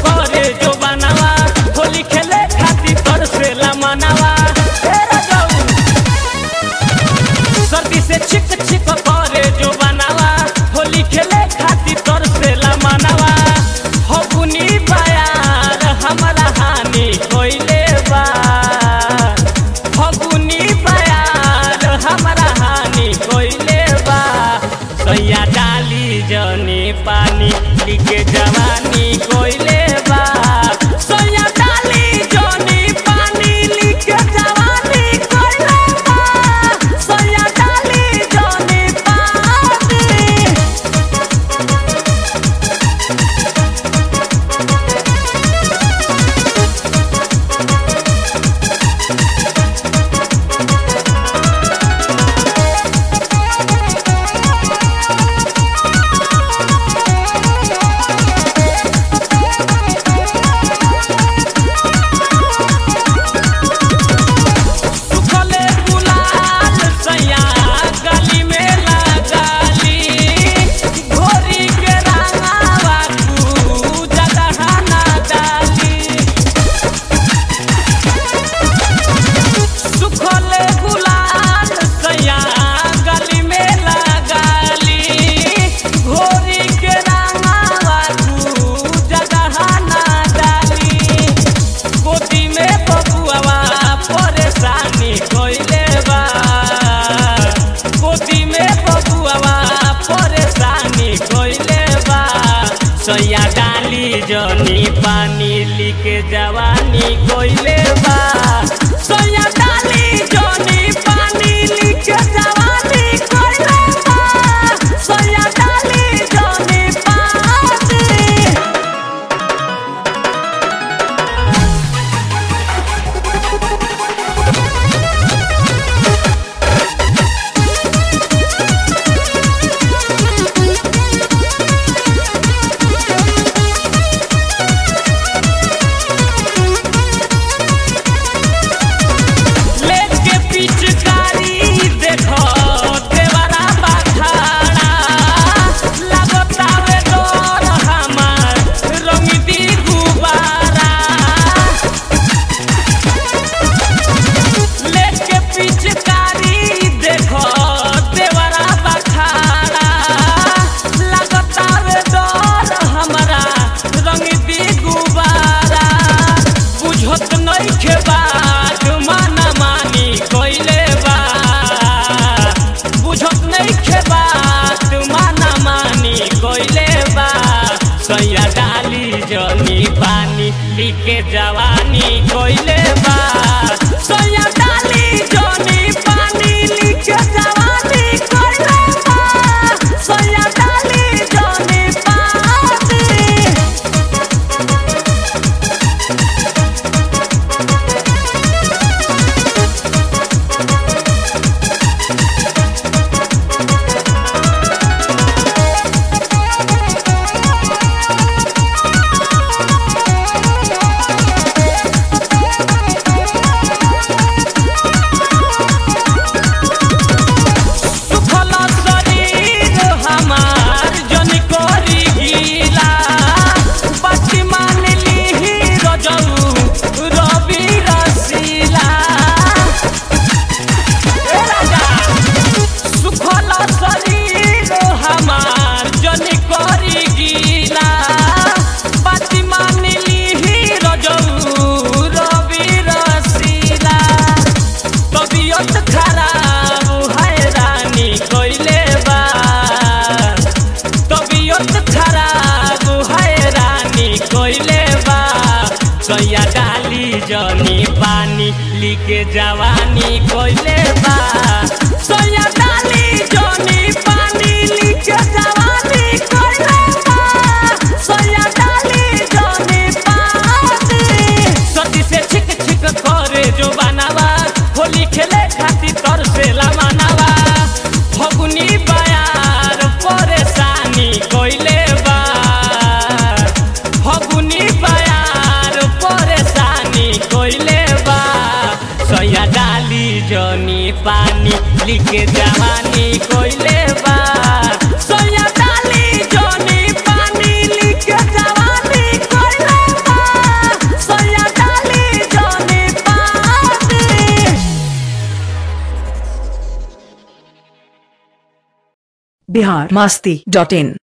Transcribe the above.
करे जो बनावा होली खेले खातिर तरसेला मनावा हे राजाऊ सर्दी से छिक छिक करे जो बनावा होली खेले खातिर तरसेला मनावा फगुनी बयार हमरा हानि कोइले बा फगुनी बयार हमरा हानि कोइले बा सैया डाली जनी पानी लिखे जवानी कोइले बा सैया डाली जनी पानी लिखे जवानी कोइले बा सैया डाली जनी पानी सुखले गुलाल सैया गली में लगाली घोरी के रंगावा तू जगह ना डाली सुखले गुलाल सैया गली में लगाली घोरी के रंगावा तू जगह ना डाली गोदी में बबुआवा परेशानी कोइले बा गोदी में बबुआवा परेशानी कोइले बा सैया डाली जनी पानी लिके जवानी कोइले बा सैया डाली जनी पानी लिके जवानी कोइले बा सैया डाली जनी पानी लेके पिचकारी देखो देवरा बाखाड़ा लगतावे डोर हमार रंगी दी गुबारा लेके पिचकारी देखो देवरा बाखाड़ा लगतावे डोर हमारा रंगी दी गुबारा बुझत नइखे बात माना मानी कइले बा बुझत नइखे बात माना मानी कइले बा सैया डाली जनी पानी लिके जवानी कइले बा सैया डाली जनी पानी लिके जवानी कइले बा सैया डाली जनी पानी सुखल शरीर हमार जन करी गीला बाती मान लीही रजऊ रवि रसीला ए राजा सुखल शरीर हमार जन करी गीला बाती मान लीही रजऊ रवि रसीला तबियत खराब हैरानी कइले बा तबियत खराब हैरानी कइले बा सैया डाली जनी पानी लिके जवानी कइले बा सैया डाली जनी पानी लिके जवानी कइले बा सैया डाली जनी पानी सती से छिक छिक करे जो बनावा होली खेले खातिर तरसेला मनावा फगुनी बयार परेशानी कइले बा फगुनी बयार परेशानी कइले बा सैया डाली जनी पानी लिखे जवानी कइले बा सैया डाली जनी पानी लिखे जवानी कइले बिहार मास्ती डॉट इन